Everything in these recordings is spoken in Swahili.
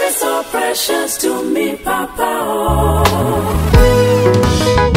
is so precious to me, Papa. Oh.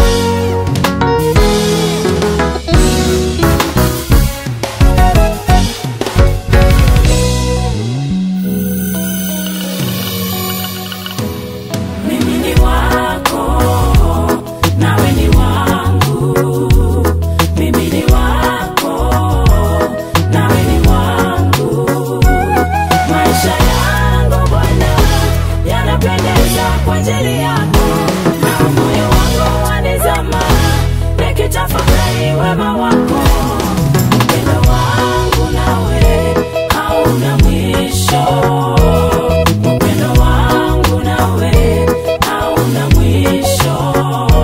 Mimi ni wako, nawe ni wangu. Mimi ni wako, nawe ni wangu. Maisha yangu Bwana yanapendeza kwa ajili yako, na moyo wangu wanizama nikitafakari wema wako. Upendo wangu nawe hauna mwisho. Upendo wangu nawe hauna mwisho.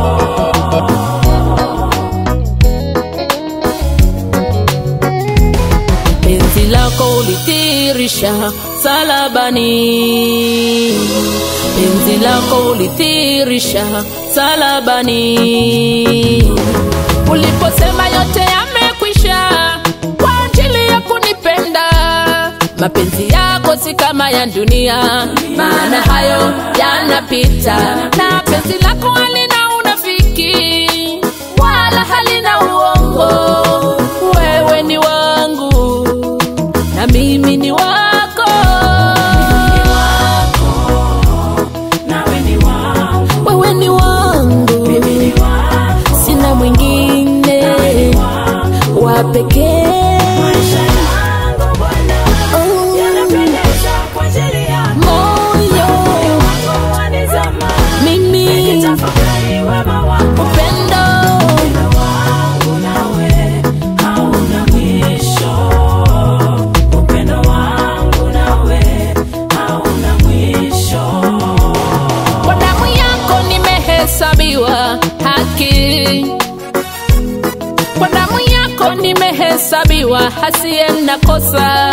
penzi lako ulithirisha salabani, penzi lako ulithirisha salabani. Uliposema yote yamekwisha kwa ajili ya kunipenda, mapenzi yako si kama ya dunia, maana hayo yanapita, na penzi lako halina unafiki wala halina uongo. Wewe ni wangu na mimi ni wako, Nawe ni wangu, wewe ni wangu, mimi ni wako, sina mwingine wa pekee. maisha yangu Bwana Oh, yanapendeza kwa ajili yako. moyo Wangu wanizama mimi nikitafakari wema wako. upendo Upendo wangu nawe hauna mwisho. Upendo wangu nawe hauna mwisho. kwa damu yako nimehesabiwa haki, kwa damu yako nimehesabiwa hasiye na kosa.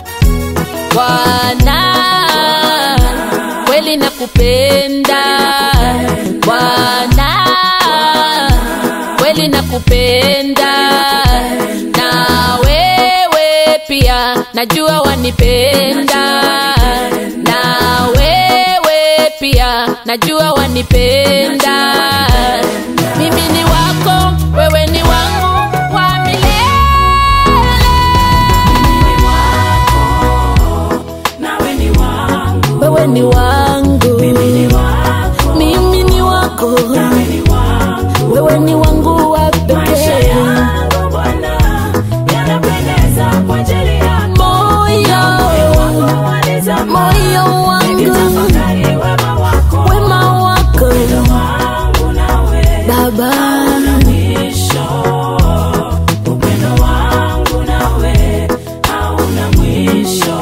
Bwana, kweli nakupenda Bwana, kweli nakupenda, na wewe pia najua wanipenda, na wewe pia najua wanipenda. Mimi ni wako, wewe ni wangu wa milele. Ni wako, nawe ni wangu. Wewe ni wangu, Mimi ni wako, mimi ni wako, nawe ni wangu. wewe ni wangu wa Maisha pekee. yangu Bwana yanapendeza kwa ajili yako. Moyo, Wangu wanizama moyo wangu, nikitafakari wema wako. wema wako wangu nawe Baba. mwisho. Upendo wangu nawe hauna mwisho.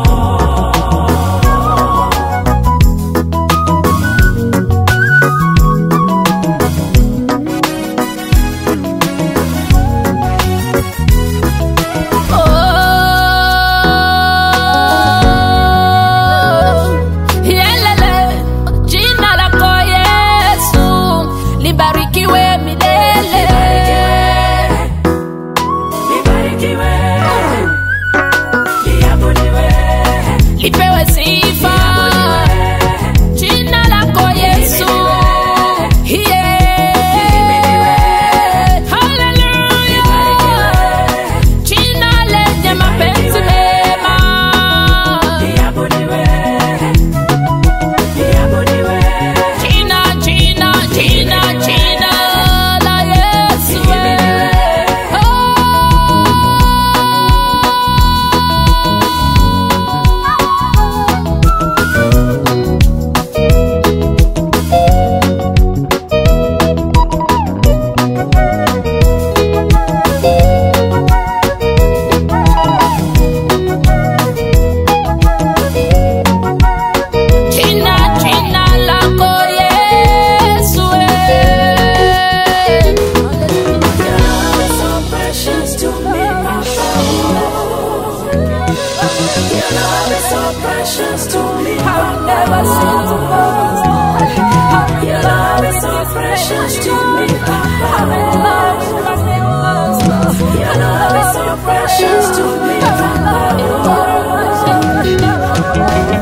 Oh, yelele, jina lako Yesu libarikiwe milele. Libarikiwe, liabudiwe, Lipewe sifa jina lako Yesu. Yeah. Hallelujah. Jina lenye mapenzi mema. liabudiwe, liabudiwe. Jina, jina, jina, jina la Yesu. Oh. Jina, jina lako Yesu. eh. Your love is so precious to me, Papa. Your love is so precious to me, Papa. Your love is so precious to me, Papa. Your love is so precious to me, Papa.